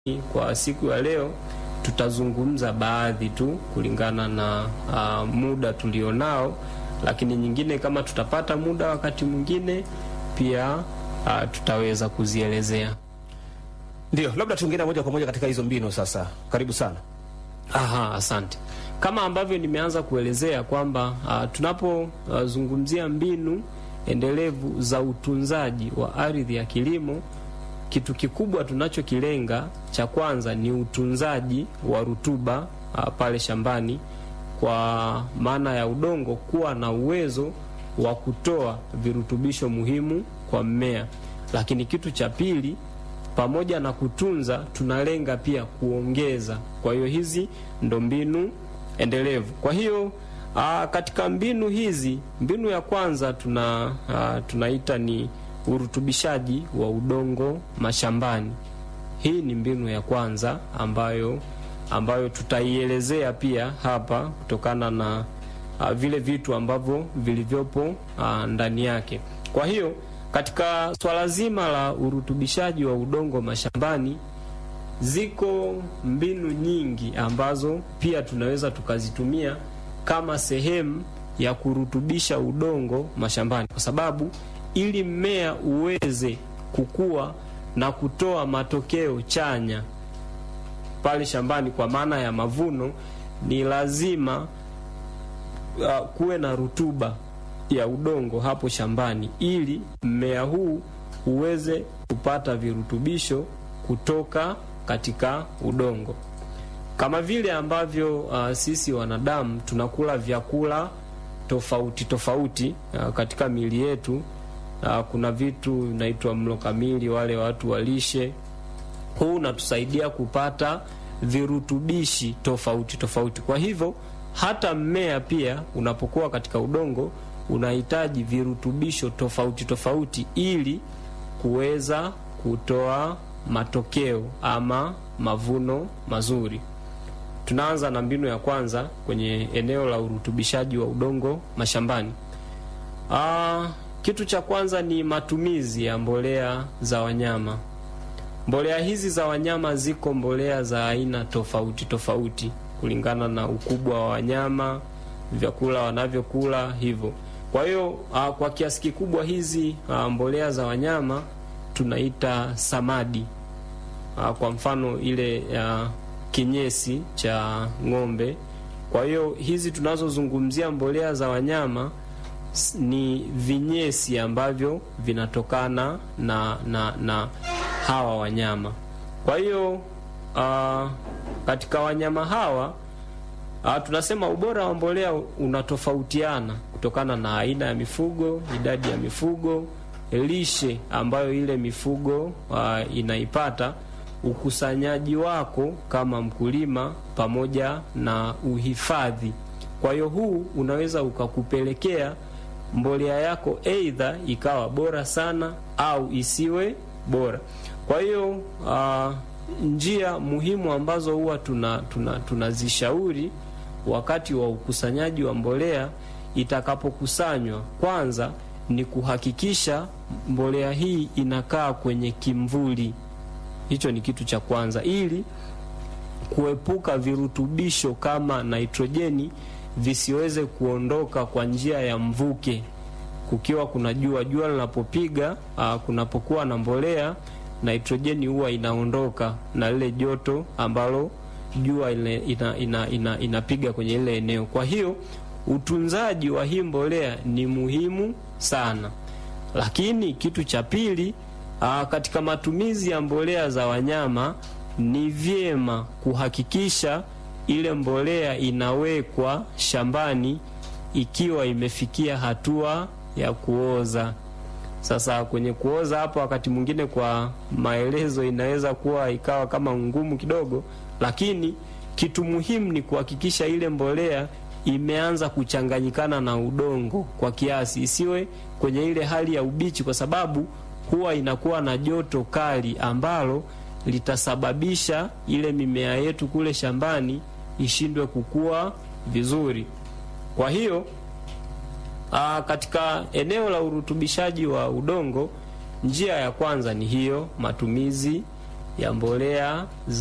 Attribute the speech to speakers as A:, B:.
A: kwa siku ya leo tutazungumza baadhi tu kulingana na uh, muda tulionao, lakini nyingine kama tutapata muda wakati mwingine pia uh, tutaweza kuzielezea.
B: Ndio, labda tuingie moja kwa moja katika hizo mbinu sasa. Karibu sana.
A: Aha, asante. Kama ambavyo nimeanza kuelezea kwamba uh, tunapozungumzia uh, mbinu endelevu za utunzaji wa ardhi ya kilimo, kitu kikubwa tunachokilenga cha kwanza ni utunzaji wa rutuba uh, pale shambani, kwa maana ya udongo kuwa na uwezo wa kutoa virutubisho muhimu kwa mmea. Lakini kitu cha pili pamoja na kutunza tunalenga pia kuongeza. Kwa hiyo hizi ndo mbinu endelevu. Kwa hiyo aa, katika mbinu hizi, mbinu ya kwanza tuna aa, tunaita ni urutubishaji wa udongo mashambani. Hii ni mbinu ya kwanza ambayo ambayo tutaielezea pia hapa kutokana na aa, vile vitu ambavyo vilivyopo aa, ndani yake. Kwa hiyo katika swala zima la urutubishaji wa udongo mashambani, ziko mbinu nyingi ambazo pia tunaweza tukazitumia kama sehemu ya kurutubisha udongo mashambani, kwa sababu ili mmea uweze kukua na kutoa matokeo chanya pale shambani, kwa maana ya mavuno, ni lazima uh, kuwe na rutuba ya udongo hapo shambani ili mmea huu uweze kupata virutubisho kutoka katika udongo. Kama vile ambavyo uh, sisi wanadamu tunakula vyakula tofauti tofauti uh, katika mili yetu uh, kuna vitu vinaitwa mlo kamili, wale watu walishe. Huu unatusaidia kupata virutubishi tofauti tofauti. Kwa hivyo hata mmea pia unapokuwa katika udongo unahitaji virutubisho tofauti tofauti ili kuweza kutoa matokeo ama mavuno mazuri. Tunaanza na mbinu ya kwanza kwenye eneo la urutubishaji wa udongo mashambani. Aa, kitu cha kwanza ni matumizi ya mbolea za wanyama. Mbolea hizi za wanyama ziko mbolea za aina tofauti tofauti kulingana na ukubwa wa wanyama, vyakula wanavyokula hivyo. Kwa hiyo uh, kwa kiasi kikubwa hizi uh, mbolea za wanyama tunaita samadi. Uh, kwa mfano ile uh, kinyesi cha ng'ombe. Kwa hiyo hizi tunazozungumzia mbolea za wanyama ni vinyesi ambavyo vinatokana na, na, na hawa wanyama. Kwa hiyo uh, katika wanyama hawa uh, tunasema ubora wa mbolea unatofautiana kutokana na aina ya mifugo, idadi ya mifugo, lishe ambayo ile mifugo uh, inaipata, ukusanyaji wako kama mkulima, pamoja na uhifadhi. Kwa hiyo huu unaweza ukakupelekea mbolea yako aidha ikawa bora sana au isiwe bora. Kwa hiyo uh, njia muhimu ambazo huwa tunazishauri tuna, tuna wakati wa ukusanyaji wa mbolea itakapokusanywa, kwanza ni kuhakikisha mbolea hii inakaa kwenye kimvuli. Hicho ni kitu cha kwanza, ili kuepuka virutubisho kama nitrojeni visiweze kuondoka kwa njia ya mvuke. Kukiwa kuna jua, jua linapopiga, kunapokuwa na mbolea, nitrojeni huwa inaondoka na lile joto ambalo jua ina, ina, ina, inapiga kwenye ile eneo. Kwa hiyo utunzaji wa hii mbolea ni muhimu sana. Lakini kitu cha pili, aa, katika matumizi ya mbolea za wanyama ni vyema kuhakikisha ile mbolea inawekwa shambani ikiwa imefikia hatua ya kuoza. Sasa kwenye kuoza hapo, wakati mwingine kwa maelezo inaweza kuwa ikawa kama ngumu kidogo, lakini kitu muhimu ni kuhakikisha ile mbolea imeanza kuchanganyikana na udongo kwa kiasi, isiwe kwenye ile hali ya ubichi, kwa sababu huwa inakuwa na joto kali ambalo litasababisha ile mimea yetu kule shambani ishindwe kukua vizuri. Kwa hiyo aa, katika eneo la urutubishaji wa udongo, njia ya kwanza ni hiyo, matumizi ya mbolea za